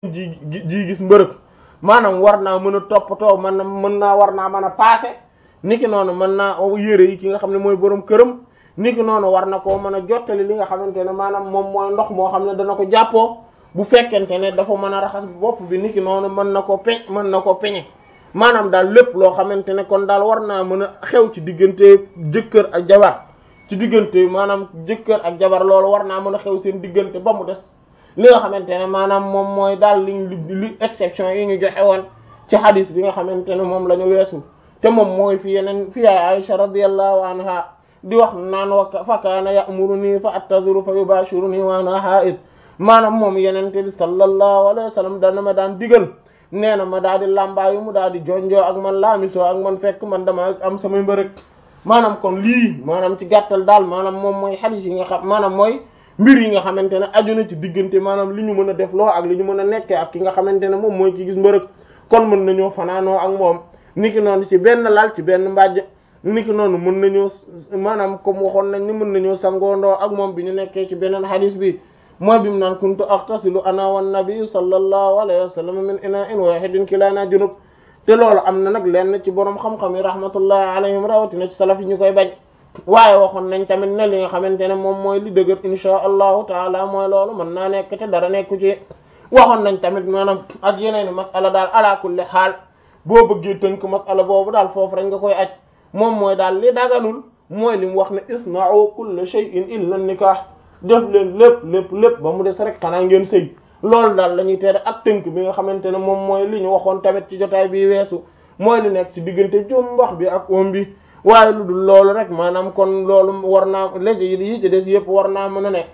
ji ji gis mbërëg maanaam war naa mën a toppatoo mën na mën naa war naa mën a paase niki noonu mën naa yére yi ki nga xam ne mooy borom këram niki noonu war na koo mën a jottali li nga xamante ne maanaam moom mooy ndox moo xam ne dana ko jàppoo bu fekkente ne dafa mën a raxas bopp bi niki noonu mën na ko peñ mën na ko peñe maanaam daal lépp loo xamante ne kon daal war naa mën a xew ci diggante jëkkër ak jabar ci diggante maanaam jëkkër ak jabar loolu war naa mën a xew seen diggante ba mu des li nga xamante ne maanaam moom mooy daal li li exception yi ñu joxe woon ci hadith bi nga xamante ne moom la ñu weesu te moom mooy fi yeneen fi yaay Aisha radiyallahu anha di wax naan wa fa kaana ya'muruni fa attaziru fa yubashiruni wa ana ha'id maanaam moom yenente bi sallallahu alayhi wa sallam dana ma daan digal nee na ma daal di làmbaayu mu daal di jonjoo ak man laamisoo ak man fekk man dama am samay mbërëg maanaam kon lii maanaam ci gàttal daal maanaam moom mooy hadith yi nga xam maanaam mooy mbir yi nga xamante ne aju na ci diggante maanaam li ñu mën a def loo ak li ñu mën a nekkee ak ki nga xamante ne moom mooy ci gis mbërëg kon mën nañoo fanaanoo ak moom niki noonu ci benn lal ci benn mbàjj niki noonu mën nañoo maanaam comme waxoon nañ ni mën nañoo sangoondoo ak moom bi ñu nekkee ci beneen hadith bi mooy bi mu naan kuntu aqtasilu ana wan nabi sallallahu alayhi wa sallam min ina'in wahidin kilana junub te loolu am na nag lenn ci borom xam-xam yi rahmatullahi alayhim rawatina ci salaf yi ñu koy bañ waaye waxoon nañ tamit ne li nga xamante ne moom mooy li dëgër insha allahu taala mooy loolu mën naa nekk te dara nekku ci waxoon nañ tamit maanaam ak yeneen masala daal ala kulli xaal boo bëggee tënk masala boobu daal foofu rek nga koy aj moom mooy daal li daganul mooy li mu wax ne isna'u kulla shay'in illa nikah def leen lépp lépp lépp ba mu des rek xanaa ngeen sëy loolu daal la ñuy tere ak tënk bi nga xamante ne moom mooy li ñu waxoon tamit ci jotaay bi weesu mooy li nekk ci diggante jumbax bi ak oom bi waaye lu dul loolu rek maanaam kon loolu war naa léegi yi ci des yëpp war naa mën a nekk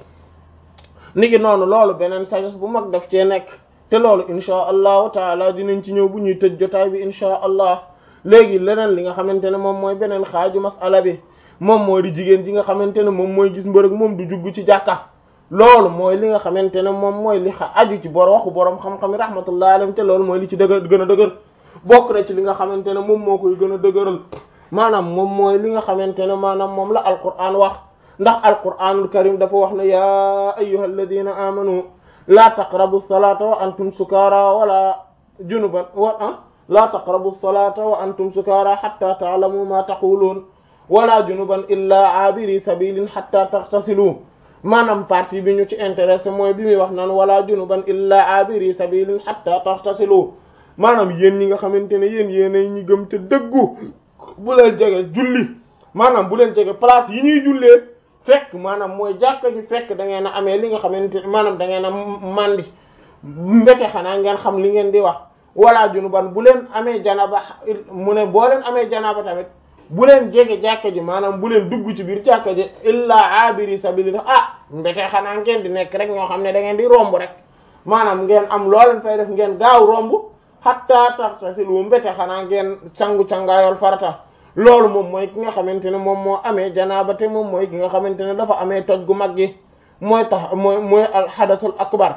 niki noonu loolu beneen sagesse bu mag daf cee nekk te loolu insha allahu taala dinañ ci ñëw bu ñuy tëj jotaay bi insha allah léegi leneen li nga xamante ne moom mooy beneen xaaju masala bi moom mooy di jigéen ji nga xamante ne moom mooy gis mbërëg moom du jugg ci jàkka loolu mooy li nga xamante ne moom mooy li xa aju ci bor waxu boroom xam-xam yi rahmatullahi alayhim te loolu mooy li ci dëgër gën a dëgër bokk na ci li nga xamante ne moom moo koy gën a dëgëral maanaam moom mooy li nga xamante ne maanaam moom la alquran wax ndax alquranul karim dafa wax ne yaa ayyuha alladina amanu laa taqrabu salata wa antum sukara wala junuban wa ah laa taqrabu salata wa antum sukara hatta ta'lamu ma taqulun wala junuban illa abiri sabilin hatta taghtasilu maanaam partie bi ñu ci intéressé mooy bi muy wax naan wala junuban illa abiri sabilin hatta taghtasilu maanaam yéen ñi nga xamante ne yéen yéenay ñi gëm te dëggu bu leen jege julli maanaam bu leen jege place yi ñuy jullee fekk maanaam mooy jàkka ji fekk da ngeen a amee li nga xamante ne maanaam da ngeen a mandi mbete xanaa ngeen xam li ngeen di wax wala junuban bu leen amee janaba mu ne boo leen amee janaba tamit bu leen jege jàkka ji maanaam bu leen dugg ci biir jàkka ji illa abiri sabili ah mbete xanaa ngeen di nekk rek ñoo xam ne da ngeen di romb rek maanaam ngeen am loo leen fay def ngeen gaaw romb hatta taxtasilu mbete xanaa ngeen sangu cangaayol farata loolu moom mooy ki nga xamante ne moom moo amee janaaba te moom mooy ki nga xamante ne dafa amee toj gu mag gi mooy tax mooy mooy al xadasul akbar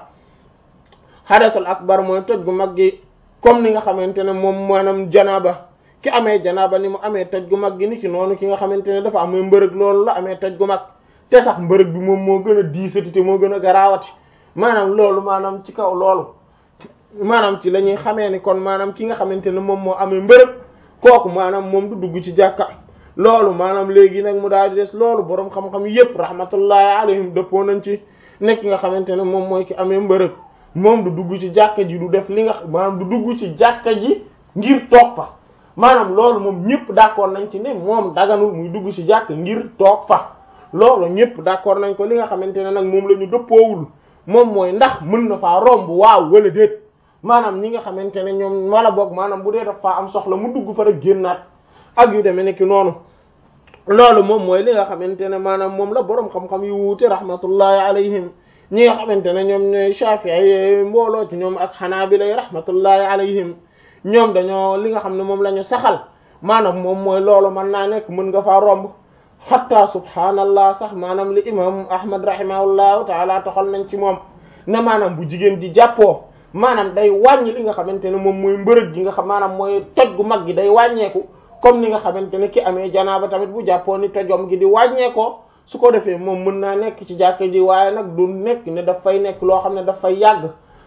xadasul akbar mooy toj gu mag gi comme ni nga xamante ne moom maanaam janaaba ki amee janaaba ni mu amee toj gu mag gi ni ki noonu ki nga xamante ne dafa amee mbërëg loolu la amee toj gu mag te sax mbërëg bi moom moo gën a diisati te moo gën a garaawati maanaam loolu maanaam ci kaw loolu maanaam ci la ñuy xamee ni kon maanaam ki nga xamante ne moom moo amee mbërëg kooku maanaam moom du dugg ci jàkka loolu maanaam léegi nag mu daal di des loolu boroom xam-xam yépp rahmatullahi alayhim dëppoo nañ ci nekk nga xamante ne moom mooy ki amee mbërëg moom du dugg ci jàkka ji du def li nga maanaam du dugg ci jàkka ji ngir toog fa maanaam loolu moom ñëpp d'accord nañ ci ne moom daganul muy dugg ci jàkka ngir toog fa loolu ñëpp d'accord nañ ko li nga xamante ne nag moom la ñu dëppoowul moom mooy ndax mën na faa romb waaw wala déet maanaam ñi nga xamante ne ñoom wala boog maanaam bu dee daf faa am soxla mu dugg fa rek génnaat ak yu demee nekk noonu loolu moom mooy li nga xamante ne maanaam moom la boroom xam-xam yu wuute rahmatullahi alayhim ñi nga xamante ne ñoom ñooy Shafi'i mbooloo ci ñoom ak Hanabila rahmatullahi alayhim ñoom dañoo li nga xam ne moom la ñu saxal maanaam moom mooy loolu mën naa nekk mën nga faa romb hatta subhanallah sax maanaam li imam Ahmad rahimahullahu taala toxal nañ ci moom ne maanaam bu jigéen di jàppoo maanaam day wàññi li nga xamante ne moom mooy mbërëg gi nga xam maanaam mooy toj gu mag gi day wàññeeku comme ni nga xamante ne ki amee janaaba tamit bu jàppoo ni tojom gi di wàññeekoo su ko defee moom mën naa nekk ci jàkka ji waaye nag du nekk ne daf fay nekk loo xam ne daf fay yàgg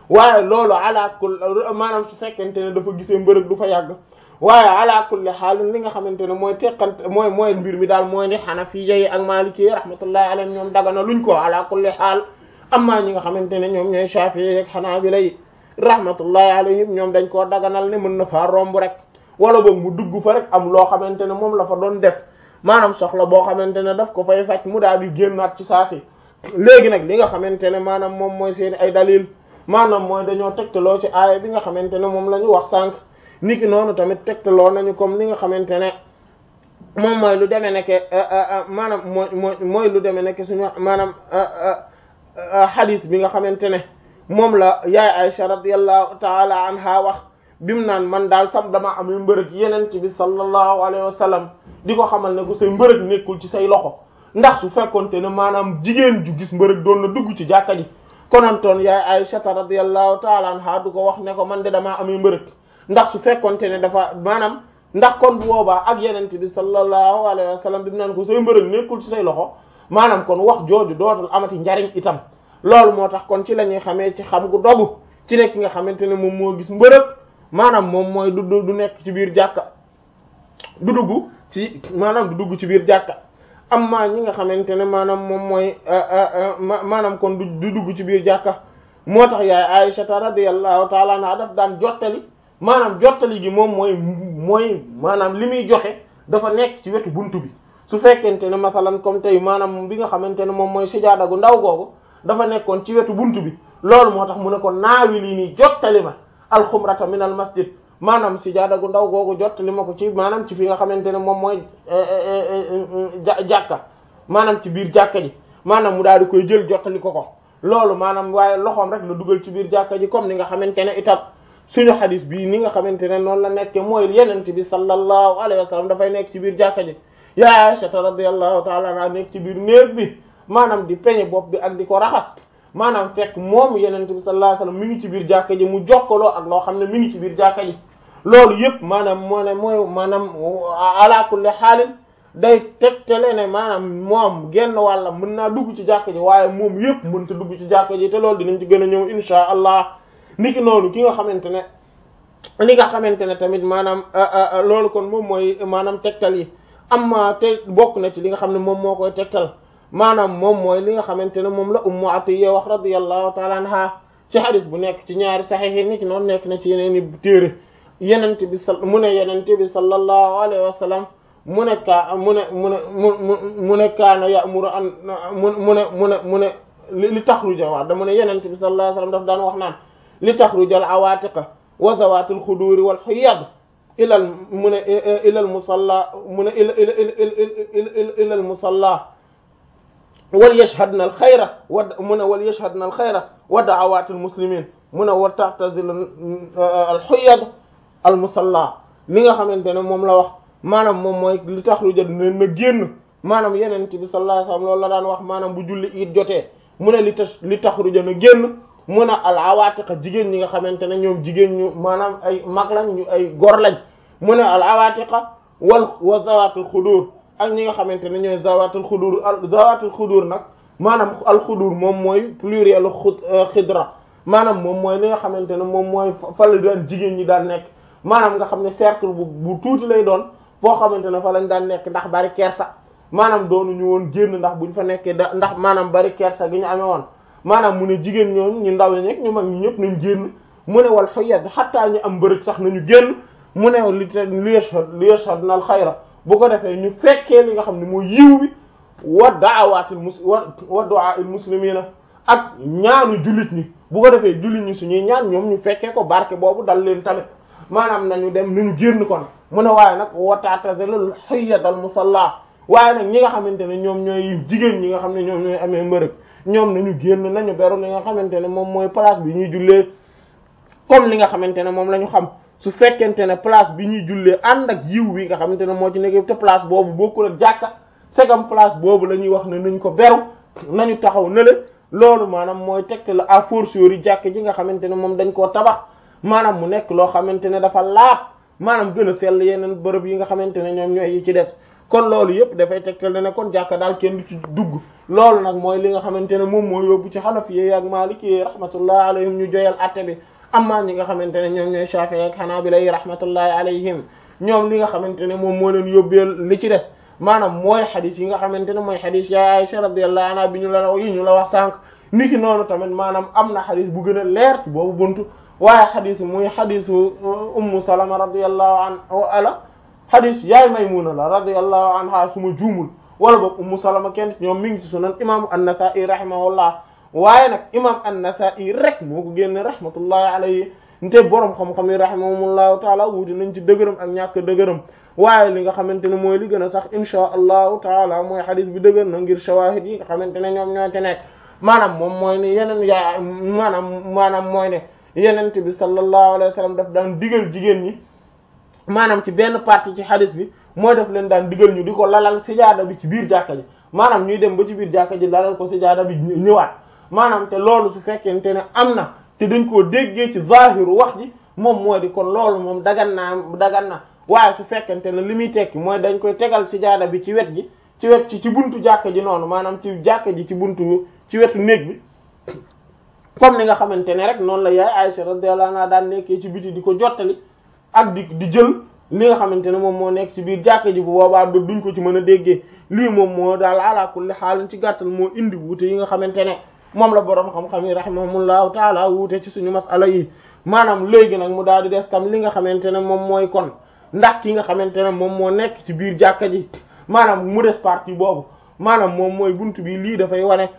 waaye loolu ala kulli maanaam su fekkente ne dafa gisee mbërëg du fa yàgg waaye ala kulli xaal li nga xamante ne mooy teqante mooy mooy mbir mi daal mooy ni Hanafiya yi ak Maliki yi rahmatullahi alayhim ñoom dagana luñ ko ala kulli xaal amma ñi nga xamante ne ñoom ñooy Shafi'i ak Hanabila yi rahmatullahi alayhim ñoom dañ koo daganal ne mën na faa romb rek wala boog mu dugg fa rek am loo xamante ne moom la fa doon def maanaam soxla boo xamante ne daf ko fay faj mu daal di génnaat ci saasi léegi nag li nga xamante ne maanaam moom mooy seen ay dalil maanaam mooy dañoo tegtaloo ci aaya bi nga xamante ne moom la ñu wax sànq niki noonu tamit tegtaloo nañu comme li nga xamante ne moom mooy lu demee nekke maanaam mooy mooy mooy lu demee nekke suñu maanaam hadith bi nga xamante ne moom la yaay Aisha radiyallahu taala anha wax bimu naan man daal sam dama am mbërëg yeneen ci bi sallallahu alayhi wa sallam di ko xamal ne ko say mbërëg nekkul ci say loxo ndax su fekkonte ne maanaam jigéen ju gis mbërëg doon na dugg ci jàkka ji konantoon yaay Aisha radiyallahu taala anha du ko wax ne ko man de damaa amee mbërëg ndax su fekkonte ne dafa maanaam ndax kon bu boobaa ak yeneen bi sallallahu alayhi wa sallam bi mu naan ko say mbërëg nekkul ci say loxo maanaam kon wax jooju dootul amati njariñ itam loolu moo tax kon ci la ñuy xamee ci xam gu dogu ci nekk nga xamante ne moom moo gis mbërëg maanaam moom mooy du du nekk ci biir jàkka du dugg ci maanaam du dugg ci biir jàkka amma ñi nga xamante ne maanaam moom mooy maanaam kon du dugg ci biir jàkka moo tax yaay Aysata radiyallahu taala anha daf daan jottali maanaam jottali gi moom mooy mooy maanaam li muy joxe dafa nekk ci wetu buntu bi su fekkente ne masalan comme tey maanaam bi nga xamante ne moom mooy sijaada gu ndaw googu dafa nekkoon ci wetu buntu bi loolu moo tax mu ne ko naawi lii nii jottali ma alxumrata min al masjid maanaam sijaada gu ndaw googu jottali ma ko ci maanaam ci fi nga xamante ne moom mooy jàkka maanaam ci biir jàkka ji maanaam mu daal di koy jël jottali ko ko loolu maanaam waaye loxoom rek la dugal ci biir jàkka ji comme ni nga xamante ne itam suñu xadis bii ni nga xamante ne noonu la nekke mooy yenente bi sallallahu alayhi wa sallam dafay nekk ci biir jàkka ji ya Aisha radiyallahu ta'ala anha nekk ci biir néeg bi maanaam di peñe bopp bi ak di ko raxas maanaam fekk moom yenente bi sallallahu alayhi wa sallam mi ngi ci biir jàkka ji mu jokkaloo ak loo xam ne mi ngi ci biir jàkka ji loolu yëpp maanaam moo ne mooy maanaam ala kulli xaalin day tegtale ne maanaam moom genn wàlla mën naa dugg ci jàkka ji waaye moom yëpp mënta dugg ci jàkka ji te loolu dinañ ci gën a ñëw insha allah niki noonu ki nga xamante ne li nga xamante ne tamit maanaam loolu kon moom mooy maanaam tegtal yi amma te bokk na ci li nga xam ne moom moo koy tegtal maanaam moom mooy li nga xamante ne moom la ummu atiya wax radiyallahu taala anha ci hadis bu nekk ci ñaari saxiix yi niki noonu nekk na ci yeneen i téere yenente bi sa mu ne yenente bi sallallahu alayhi wa sallam mu ne kaa mu ne mu ne mu mu ne kaana ya'muru an mu mu ne mu ne mu ne li taxruja wax da mu ne yenente bi sallallahu alayhi wa sallam daf daan wax naan li taxruja al awaatiqa wa zawaati al xuduuri wal xuyyad ilal mu ne ilal musalla mu ne ila ila ila ilal musalla wal yashhadna al xayra wa mu ne wal yashhadna al xayra wa da'awaati al muslimin mu ne wa ta'tazil al xuyyad al musalla li nga xamante ne moom la wax maanaam moom mooy li taxruja ne na génn maanaam yeneen bi sallallahu alayhi wasallam loolu la daan wax maanaam bu julli it jotee mu ne li tax li taxruja na génn mu ne al awaatiqa jigéen ñi nga xamante ne ñoom jigéen ñu maanaam ay mag lañ ñu ay gor lañ mu ne al awaatiqa wal wa zawatul xudur ak ñi nga xamante ne ñooy zawatul xudur al zawatul xudur nag maanaam al xudur moom mooy pluriel xidra maanaam moom mooy li nga xamante ne moom mooy fa la daan jigéen ñi daan nekk maanaam nga xam ne cercle bu bu tuuti lay doon foo xamante ne fa lañ daan nekk ndax bari kersa maanaam doonuñu woon génn ndax buñ fa nekkee da ndax maanaam bari kersa gi ñu amee woon maanaam mu ne jigéen ñooñu ñu ndaw ñi ñu mag ñi ñëpp nañ génn mu ne wal xuyad xattaa ñu am bërëg sax nañu génn mu ne li te li yashhad li yashhad nal xayra bu ko defee ñu fekkee li nga xam ne mooy yiw bi wa da'awatil mus wa wa du'a'il muslimina ak ñaanu jullit ñi bu ko defee jullit ñi suñuy ñaan ñoom ñu fekkee ko barke boobu dal leen tamit maanaam nañu dem nañu génn kon mu ne waaye nag wata'tazilul hayyadal musalla waaye nag ñi nga xamante ne ñoom ñooy jigéen ñi nga xam ne ñoom ñooy amee mbërëg ñoom nañu génn nañu beru li nga xamante ne moom mooy place bi ñuy jullee comme li nga xamante ne moom la ñu xam su fekkente ne place bi ñuy jullee ànd ak yiw wi nga xamante ne moo ci nekk te place boobu bokkul ak jàkka segam place boobu la ñuy wax ne nañ ko beru nañu taxaw nële loolu maanaam mooy tegte la à fortiori jàkk ji nga xamante ne moom dañ koo tabax maanaam mu nekk loo xamante ne dafa laab maanaam gën a sell yeneen bërëb yi nga xamante ne ñoom ñooy yi ci des kon loolu yëpp dafay tegtal ne kon jàkka daal kenn du ci dugg loolu nag mooy li nga xamante ne moom moo yóbbu ci xanafi ak maliki rahmatullah alayhim ñu joyal atte bi amma ñi nga xamante ne ñoom ñooy shafi'i ak hanabila rahmatullahi alayhim ñoom li nga xamante ne moom moo leen yóbbeel li ci des maanaam mooy xadis yi nga xamante ne mooy xadis ya Aisha radiyallahu anha bi ñu la yi ñu la wax sànq niki noonu tamit maanaam am na xadis bu gën a leer ci boobu buntu waaye xadis muy xadisu ummu salama radiyallahu anha ala xadis yaay maymuna la radiyallahu anha suma juumul wala boog ummu salama kenn ñoom mi ngi ci sunan imaamu an-Nasa'i rahimahullah waaye nag imam an-Nasa'i rek moo ko génne rahmatullahi alayhi nte borom xam-xam yi rahimahumullahu taala wuuti nañ ci dëgërëm ak ñàkk dëgërëm waaye li nga xamante ne mooy li gën a sax insha allahu taala mooy xadis bi dëgër na ngir shawahid yi nga xamante ne ñoom ñoo ci nekk maanaam moom mooy ne yeneen yaa maanaam maanaam mooy ne yenent bi sallallahu alayhi wa sallam daf daan digal jigéen ñi maanaam ci benn partie ci xadis bi mooy daf leen daan digal ñu di ko lalal sijaada bi ci biir jàkka ji maanaam ñuy dem ba ci biir jàkka ji lalal ko sijaada bi ñëwaat maanaam te loolu su fekkente ne am na te dañ koo déggee ci zahiru wax ji moom moo di kon loolu moom dagan naa dagan na waaye su fekkente ne li muy tekki mooy dañ koy tegal sijaada bi ci wet gi ci wet ci ci buntu jàkka ji noonu maanaam ci jàkka ji ci buntu ci wetu néeg bi comme ni nga xamante ne rek noonu la yaay Aisha radiyallahu anha daan nekkee ci biti di ko jottali ak di di jël li nga xamante ne moom moo nekk ci biir jàkka ji bu boobaa duñ ko ci mën a déggee lii moom moo daal ala kulli xaal ci gàttal moo indi wuute yi nga xamante ne moom la boroom xam-xam yi rahimahumullahu taala wuute ci suñu masala yi maanaam léegi nag mu daal di des tam li nga xamante ne moom mooy kon ndax ki nga xamante ne moom moo nekk ci biir jàkka ji maanaam mu des partie boobu maanaam moom mooy buntu bi lii dafay wane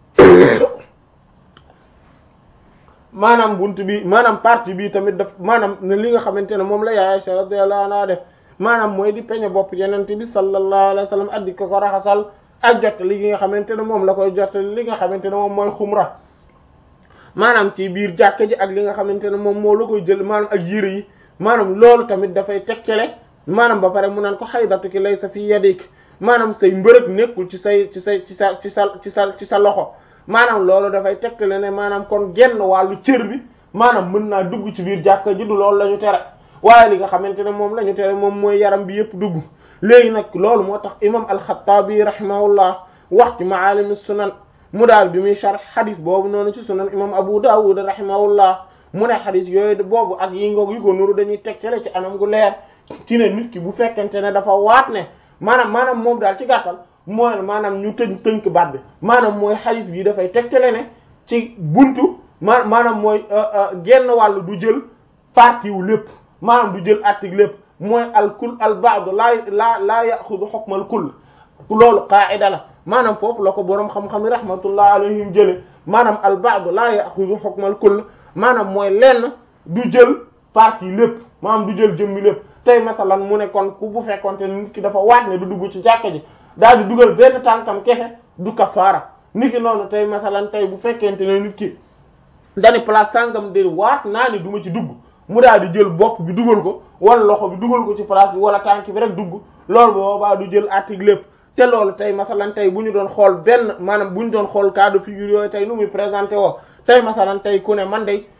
maanaam buntu bi maanaam partie bi tamit daf maanaam ne li nga xamante ne moom la yaay Aisha radiyallahu anha def maanaam mooy di peñe bopp yenente bi sallallahu alayhi wa sallam addi ko ko raxasal ak jottali li nga xamante ne moom la koy jottali li nga xamante ne moom mooy xumra maanaam ci biir jàkka ji ak li nga xamante ne moom moo la koy jël maanaam ak yére yi maanaam loolu tamit dafay tegtale maanaam ba pare mu naan ko xaydatuki laysa fi yadik maanaam say mbërëg nekkul ci say ci say ci sa ci sa ci sa ci sa loxo maanaam loolu dafay tegtale ne maanaam kon genn wàllu cër bi maanaam mën naa dugg ci biir jàkka ji du loolu la ñu tere waaye li nga xamante ne moom la ñu tere moom mooy yaram bi yëpp dugg léegi nag loolu moo tax imam alxattaabi rahimahullah wax ci maalim sunan mu daal bi muy sharh xadis boobu noonu ci sunan imam abu dawud rahimahullah mu ne xadis yooyu boobu ak yi ngoog yi ko nuru dañuy tegtale ci anam gu leer ci ne nit ki bu fekkente ne dafa waat ne maanaam maanaam moom daal ci gàttal mooy maanaam ñu tënk tënk baat bi maanaam mooy xadis bi dafay tegtale ne ci buntu ma maanaam mooy genn wàllu du jël partie wu lépp maanaam du jël article lépp mooy al kul al ba'd laa laa laa yaxudu hukmal kull loolu qaa'ida la maanaam foofu la ko boroom xam-xam yi rahmatullah alayhim jële maanaam al ba'd laa yaxudu hukmal kull maanaam mooy lenn du jël partie lépp maanaam du jël jëmmi lépp tey masalan mu ne kon ku bu fekkonte ne nit ki dafa waat ne du dugg ci jàkka ji daal di dugal benn tànkam kese du kafaara nit ki noonu tey masalan tey bu fekkente ne nit ki dani place sàngam de waat naa ni du ma ci dugg mu daal di jël bopp bi dugal ko wala loxo bi dugal ko ci place bi wala tànk bi rek dugg loolu boobaa du jël article lépp te loolu tey masalan tey bu ñu doon xool benn maanaam bu ñu doon xool cas de figure yooyu tey nu muy présenté woo tey masalan tey ku ne man de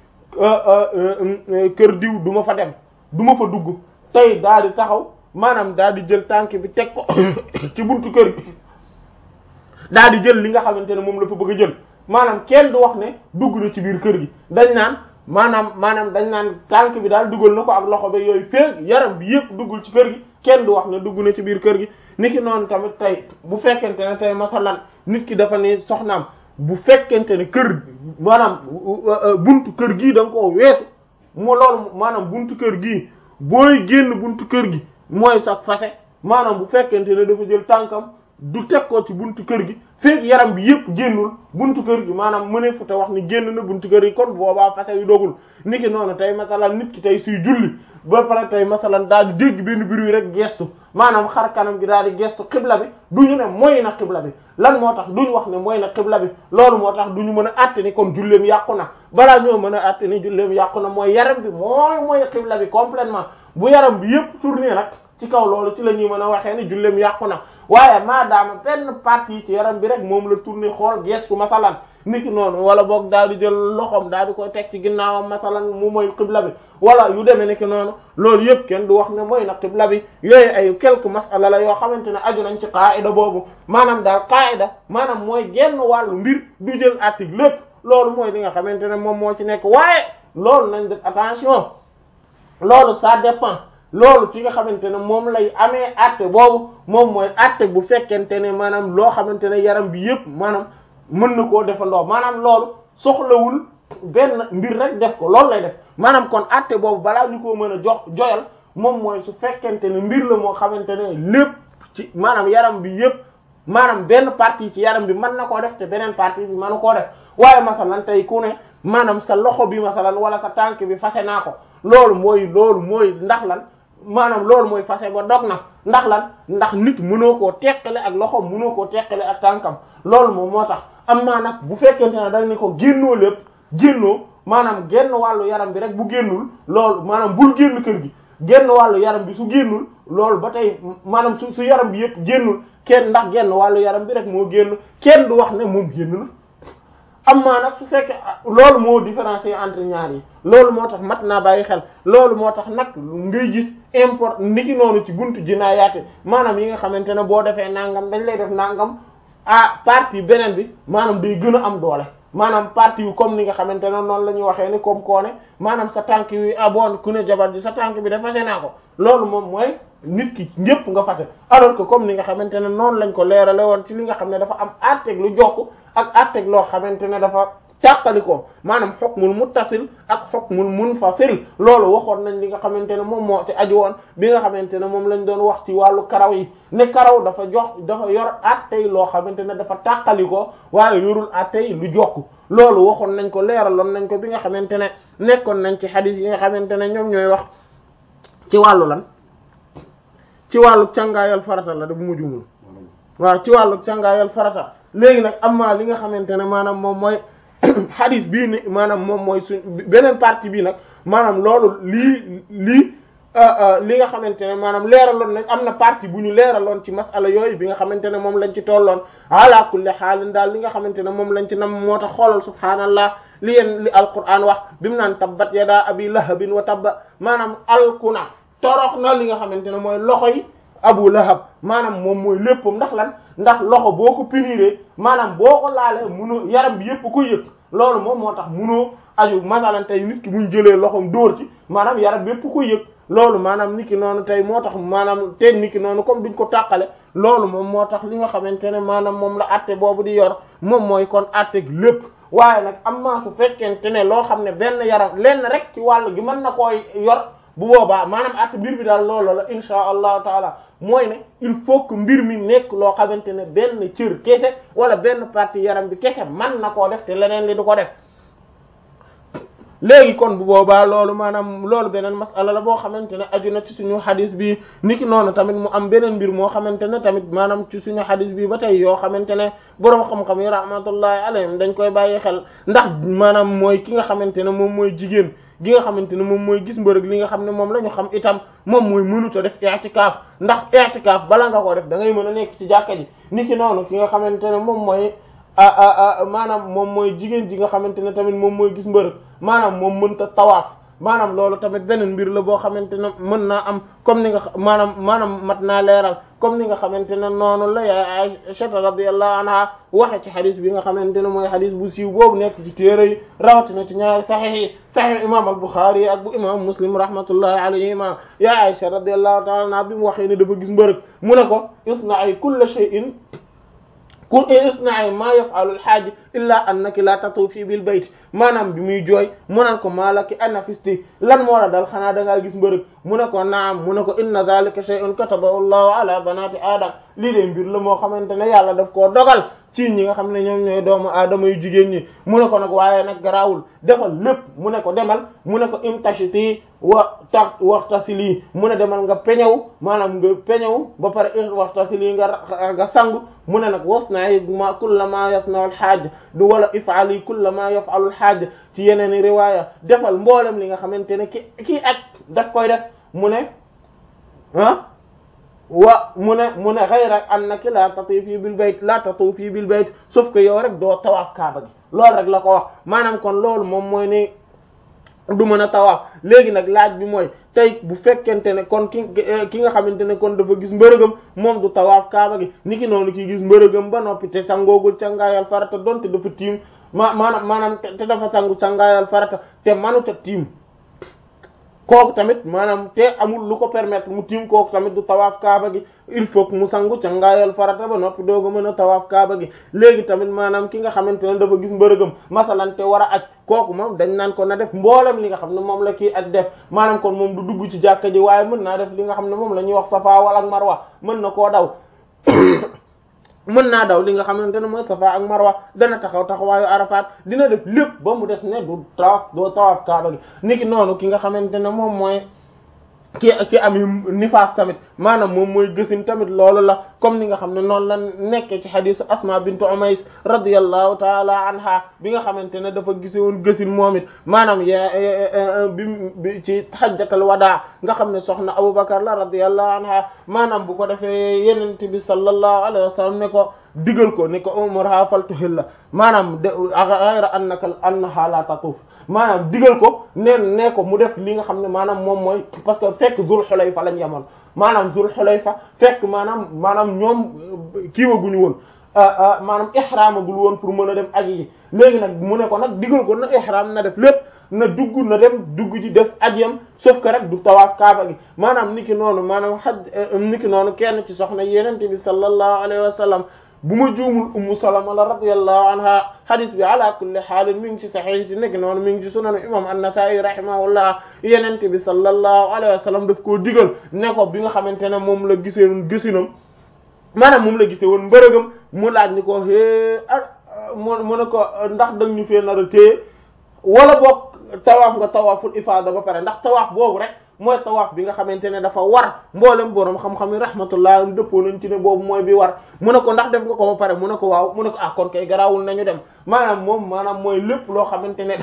kër diw du ma fa dem du ma fa dugg tey daal di taxaw maanaam daal di jël tànk bi teg ko ci buntu kër gi daal di jël li nga xamante ne moom la fa bëgg a jël maanaam kenn du wax ne dugg na ci biir kër gi dañ naan maanaam maanaam dañ naan tànk bi daal dugal na ko ak loxo ba yooyu feeg yaram bi yëpp duggul ci kër gi kenn du wax ne dugg na ci biir kër gi niki noonu tamit tey bu fekkente ne tey masalan nit ki dafa ne soxnaam bu fekkente ne kër maanaam buntu kër gii da nga koo weesu mu loolu maanaam buntu kër gii booy génn buntu kër gi mooy sax fase maanaam bu fekkente ne dafa jël tànkam du teg ko ci buntu kër gi feeg yaram bi yëpp génnul buntu kër gi maanaam mëne fu te wax ni génn na buntu kër gi kon boobaa fase yu dogul niki noonu tey masalan nit ki tey suy julli ba pare tey masalan daal di dégg benn bruit rek gestu maanaam xar kanam gi daal di gestu xibla bi du ñu ne mooy na xibla bi lan moo tax duñu wax ne mooy na xibla bi loolu moo tax duñu mën a àtte ni kon julleem yàqu na balaa ñoo mën a àtte ni julleem yàqu na mooy yaram bi mooy mooy xibla bi complètement bu yaram bi yëpp tourné nag ci kaw loolu ci la ñuy mën a waxee ni julleem yàqu na waaye maadaama benn partie ci yaram bi rek moom la tourné xool gestu masalan niki noonu wala boog daal di jël loxoom daal di koy teg ci ginnaawam masalan mu mooy xibla bi wala yu demee niki noonu loolu yëpp kenn du wax ne mooy na xibla bi yooyu ay quelques masala la yoo xamante ne aju nañ ci qaida boobu maanaam daal qaida maanaam mooy genn wàllu mbir du jël article lépp loolu mooy li nga xamante ne moom moo ci nekk waaye loolu nañ def attention loolu ça dépend loolu fi nga xamante ne moom lay amee àtte boobu moom mooy àtte bu fekkente ne maanaam loo xamante ne yaram bi yëpp maanaam mën na koo defandoo maanaam loolu soxlawul benn mbir rek def ko loolu lay def maanaam kon àtte boobu balaa ñu ko mën a jox joyal moom mooy su fekkente ne mbir la moo xamante ne lépp ci maanaam yaram bi yëpp maanaam benn partie ci yaram bi mën na koo def te beneen partie bi mënu koo def waaye masalan tey ku ne maanaam sa loxo bi masalan wala sa tànk bi fase naa ko loolu mooy loolu mooy ndax lan maanaam loolu mooy fase ba dog na ndax lan ndax nit mënoo koo teqale ak loxo mënoo koo teqale ak tànkam loolu moom moo tax am maa nag bu fekkente ne dañ ne ko génnoo lépp génnoo maanaam genn wàllu yaram bi rek bu génnul loolu maanaam bul génn kër gi genn wàllu yaram bi su génnul loolu ba tey maanaam su su yaram bi yëpp génnul kenn ndax genn wàllu yaram bi rek moo génn kenn du wax ne moom génn na am maa nag su fekkee loolu moo différencier entre ñaar yi loolu moo tax mat naa bàyyi xel loolu moo tax nag ngay gis import niki noonu ci buntu jinaayaate maanaam yi nga xamante ne boo defee nangam dañ lay def nangam ah partie beneen bi maanaam day gën a am doole maanaam partie yu comme ni nga xamante ne noonu la ñuy waxee ni comme koo ne maanaam sa tànk yi ah bon ku ne jabar ji sa tànk bi dafa fase naa ko loolu moom mooy nit ki ñëpp nga fase alors que comme ni nga xamante ne noonu lañ ko leerale woon ci li nga xam ne dafa am àtteeg lu jokk ak àtteeg loo xamante ne dafa càqali ko maanaam hukmul muttasil ak hukmul munfasil loolu waxoon nañ li nga xamante ne moom moo ci aju woon bi nga xamante ne moom lañ doon wax ci wàllu karaw yi ne karaw dafa jox dafa yor àttey loo xamante ne dafa tàqali ko waaye yorul àttey lu jokk loolu waxoon nañ ko leeraloon nañ ko bi nga xamante ne nekkoon nañ ci xadis yi nga xamante ne ñoom ñooy wax ci wàllu lan ci wàllu càngaayal farata la da bu mu jumul waaw ci wàllu càngaayal farata léegi nag amma li nga xamante ne maanaam moom mooy xadis bii ni maanaam moom mooy suñ beneen partie bii nag maanaam loolu lii lii li nga xamante ne maanaam leeraloon nañ am na partie bu ñu leeraloon ci masala yooyu bi nga xamante ne moom lañ ci tolloon ala kulli xaalin daal li nga xamante ne moom lañ ci nam moo tax xoolal subhaanallah li yeen li alquran wax bi mu naan tabbat yadaa abi lahabin wa tabba maanaam alkuna torox na li nga xamante ne mooy loxo yi abu lahab maanaam moom mooy léppam ndax lan ndax loxo boo ko piniree maanaam boo ko laalee munoo yaram bi yépp ko yëg loolu moom moo tax munoo aju masalan tey nit ki buñ jëlee loxom dóor ci maanaam yaram bi yépp ko yëg loolu maanaam nit ki noonu tey moo tax maanaam tey nit ki noonu comme duñ ko tàqale loolu moom moo tax li nga xamante ne maanaam moom la atte boobu di yor moom mooy kon atte lépp waaye nag am maa su fekkente ne loo xam ne benn yaram lenn rek ci wàll gi mën na koy yor bu boobaa maanaam at mbir bi daal loolu la insha allahu taala mooy ne il faut que mbir mi nekk loo xamante ne benn cër kese wala benn partie yaram bi kese man na koo def te leneen li du ko def léegi kon bu boobaa loolu maanaam loolu beneen masala la boo xamante ne aju na ci suñu xadis bi niki noonu tamit mu am beneen mbir moo xamante ne tamit maanaam ci suñu xadis bi ba tey yoo xamante ne boroom xam-xam yi rahmatullahi alayhim dañ koy bàyyi xel ndax maanaam mooy ki nga xamante ne moom mooy jigéen gi nga xamante ne moom mooy gis mbërëg li nga xam ne moom la ñu xam itam moom mooy mënuta def i'tikaaf ndax i'tikaaf bala nga ko def da ngay mën a nekk ci jàkka ji niki noonu ki nga xamante ne moom mooy maanaam moom mooy jigéen ji nga xamante ne tamit moom mooy gis mbërëg maanaam moom mënta tawaaf maanaam loolu tamit beneen mbir la boo xamante ne mën naa am comme ni nga maanaam maanaam mat naa leeral comme ni nga xamante ne noonu la yaay Aisha radiyallahu anha waxe ci xadis bi nga xamante ne mooy xadis bu siiw boobu nekk ci téere yi rawatina ci ñaari saxiix yi saxiix imam al-Bukhari yi ak bu imam Muslim rahmatullahi alayhima yaay Aisha radiyallahu ta'ala anha bi mu waxee ne dafa gis mbërëg mu ne ko isna'i kulla shay'in qul isna'i ma yaf'alu al-hajj illa annaki la tatufi bil bayt maanaam bi muy jooy mu ne ko malaki anafisti lan moo la dal xanaa da ngaa gis mbërëg mu ne ko naam mu ne ko inna dhalika shay'un katabahu Allahu ala banati adam lii de mbir la moo xamante ne yàlla daf koo dogal ci ñi nga xam ne ñoom ñooy doomu aadama yu jigéen ñi mu ne ko nag waaye nag garaawul defal lépp mu ne ko demal mu ne ko imtashiti wa ta waxtasili mu ne demal nga peñew maanaam nga peñew ba pare waxtasili nga nga sangu mu ne nag wasna'i ma kulla ma yasna'u al-hajj du wala if'ali kulla ma yaf'alu al-hajj ci yeneen riwaaya defal mboolem li nga xamante ne ki kii ak daf koy def mu ne ah wa mu ne mu ne ghayra annaki la tatufi bil bayt la tatufi bil bayt sauf que yow rek doo tawaaf kaaba gi loolu rek la ko wax maanaam kon loolu moom mooy ne du mën a tawaaf léegi nag laaj bi mooy tey bu fekkente ne kon ki ki nga xamante ne kon dafa gis mbërëgam moom du tawaaf kaaba gi niki noonu ki gis mbërëgam ba noppi te sangoogul cangaayal farata donte dafa tiim ma maanaam maanaam te dafa sangu cangaayal farata te manuta tiim kooku tamit maanaam te amul lu ko permettre mu tiim kooku tamit du tawaaf kaaba gi il faut que mu sangu ca ngaayal farata ba noppi dooga mën a tawaaf kaaba gi léegi tamit maanaam ki nga xamante ne dafa gis mbërëgam masalan te war a aj kooku moom dañ naan ko na def mboolem li nga xam ne moom la kii aj def maanaam kon moom du dugg ci jàkka ji waaye mën naa def li nga xam ne moom la ñuy wax safa wala ak marwa mën na koo daw mën naa daw li nga xamante ne mooy safa ak marwa dana taxaw taxawaayu arafaat dina def lépp ba mu des ne du tawaaf doo tawaaf kaaba gi niki noonu ki nga xamante ne moom mooy ki ki am nifaas tamit maanaam moom mooy gësin tamit loolu la comme ni nga xam ne noonu la nekkee ci xadisu asma bintu umays radiyallahu taala anha bi nga xamante ne dafa gise woon gësin moom it maanaam ya bi ci hajjatal wadaa nga xam ne soxna abubakar la radiyallahu anha maanaam bu ko defee yenente bi sallallahu alayhi wa sallam ne ko digal ko ne ko umurha faltuhilla maanaam de ghayra annaka annaha la tatuf maanaam digal ko neen ne ko mu def li nga xam ne maanaam moom mooy parce que fekk Zul Xulayfa lañ yemoon maanaam Zul Xulayfa fekk maanaam maanaam ñoom kiiwaguñu woon maanaam ihraamagul woon pour mën a dem aji ji léegi nag mu ne ko nag digal ko na ihraam na def lépp na dugg na dem dugg ji def ajiyam sauf que rek du tawaaf kaaba gi maanaam niki noonu maanaam xaj niki noonu kenn ci soxna yenente bi sallallahu alayhi wa sallam bu ma juumul ummu salama la radiyallahu anha hadith bi ala kulli xaalin mi ngi ci saxiix ci nekk noonu mi ngi ci sunan imam an-Nasa'i rahimahullah yenente bi sallallahu alayhi wa sallam daf koo digal ne ko bi nga xamante ne moom la gisee woon gisinam maanaam moom la gisee woon mbërëgam mu laaj ni ko hee mu mu ne ko ndax dang ñu fee nar a téye wala boog tawaaf nga tawaaful ifaada ba pare ndax tawaaf boobu rek mooy tawaaf bi nga xamante ne dafa war mboolem boroom xam-xam yi rahmatullah dëppoo nañ ci ne boobu mooy bi war mu ne ko ndax def nga ko ba pare mu ne ko waaw mu ne ko ah kon kay garaawul nañu dem maanaam moom maanaam mooy lépp loo xamante ne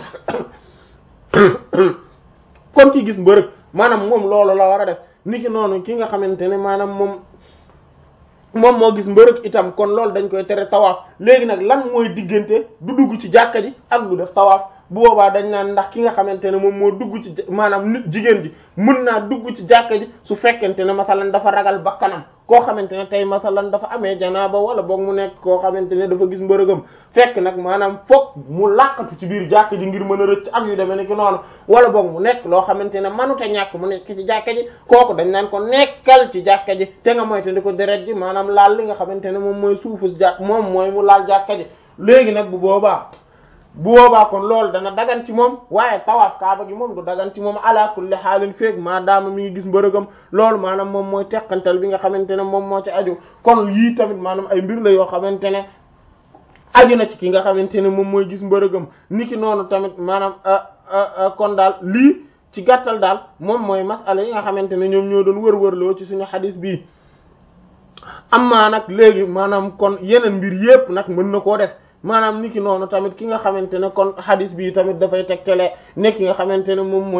kon ki gis mbërëg maanaam moom loolu la war a def niki noonu ki nga xamante ne maanaam moom moom moo gis mbërëg itam kon loolu dañ koy tere tawaaf léegi nag lan mooy diggante du dugg ci jàkka ji ak du def tawaaf bu boobaa dañ naan ndax ki nga xamante ne moom moo dugg ci maanaam nit jigéen ji mën naa dugg ci jàkka ji su fekkente ne masalan dafa ragal bakkanam koo xamante ne tey masalan dafa amee janaaba wala boog mu nekk koo xamante ne dafa gis mbërëgam fekk nag maanaam foog mu làqatu ci biir jàkka ji ngir mën a rëcc ak yu demee ne ki noonu wala boog mu nekk loo xamante ne manute ñàkk mu nekk ci jàkka ji kooku dañ naan ko nekkal ci jàkka ji te nga moyte di ko deret ji maanaam laal li nga xamante ne moom mooy suufu jàkk moom mooy mu laal jàkka ji léegi nag bu boobaa bu boobaa kon loolu dana dagan ci moom waaye tawaaf kaaba gi moom du dagan ci moom ala kulli xaalin feeg maadaama mi ngi gis mbërëgam loolu maanaam moom mooy teqantal bi nga xamante ne moom moo ci aju kon yii tamit maanaam ay mbir la yoo xamante ne aju na ci ki nga xamante ne moom mooy gis mbërëgam niki noonu tamit maanaam kon daal lii ci gàttal daal moom mooy masala yi nga xamante ne ñoom ñoo doon wër-wërloo ci suñu xadis bii amma nag léegi maanaam kon yeneen mbir yépp nag mën na koo def maanaam niki noonu tamit ki nga xamante ne kon hadis bi tamit dafay tegtale nekk ki nga xamante ne moom mooy